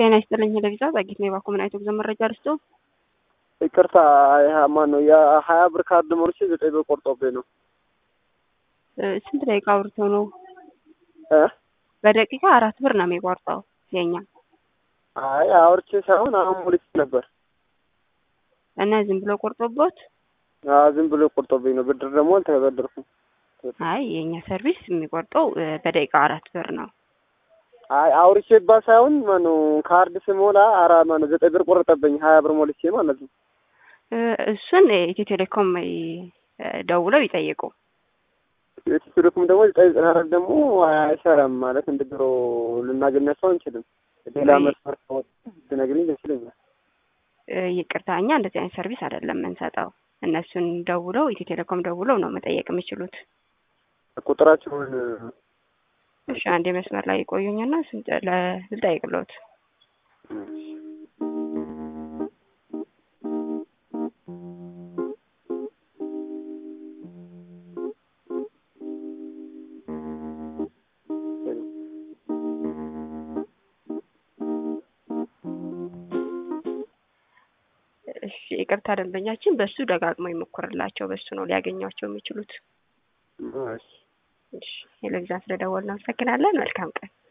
ጤና ይስጥልኝ ለቪዛ ጸጊት ነው የባኮ ምን አይቶ ጉዞ መረጃ ልስጦ ይቅርታ ማን ነው የሀያ ብር ካርድ ሞልቼ ዘጠኝ ብር ቆርጦብኝ ነው። ስንት ደቂቃ አውርተው ነው? እ በደቂቃ አራት ብር ነው የሚቆርጠው የኛ አይ አውርቼ ሳይሆን አሁን ሞልቼ ነበር እና ዝም ብሎ ቆርጦቦት? አዎ ዝም ብሎ ቆርጦብኝ ነው። ብድር ደግሞ አልተበደርኩም። አይ የኛ ሰርቪስ የሚቆርጠው በደቂቃ አራት ብር ነው። አይ አውርቼባ ሳይሆን ማነው ካርድ ስሞላ አራ ማነው ዘጠኝ ብር ቆረጠብኝ ሀያ ብር ሞልቼ ማለት ነው። እሱን ኢትዮ ቴሌኮም ደውለው ይጠይቁ። ኢትዮ ቴሌኮም ደግሞ ዘጠኝ ዘጠና አራት ደግሞ አይሰራም ማለት እንደ ድሮ ልናገኛቸው አንችልም። ሌላ መስመር ትነግሪኝ ደስ ይለኛል። ይቅርታ እኛ እንደዚህ አይነት ሰርቪስ አይደለም የምንሰጠው። እነሱን ደውለው ኢትዮ ቴሌኮም ደውለው ነው መጠየቅ የሚችሉት። ቁጥራቸውን እሺ አንድ መስመር ላይ ይቆዩኝና ልጠይቅሎት። እሺ ይቅርታ ደንበኛችን በሱ ደጋግሞ ይሞክርላቸው። በሱ ነው ሊያገኟቸው የሚችሉት። እሺ እሺ ቴሌቪዥን ስለደወልን እናመሰግናለን። መልካም ቀን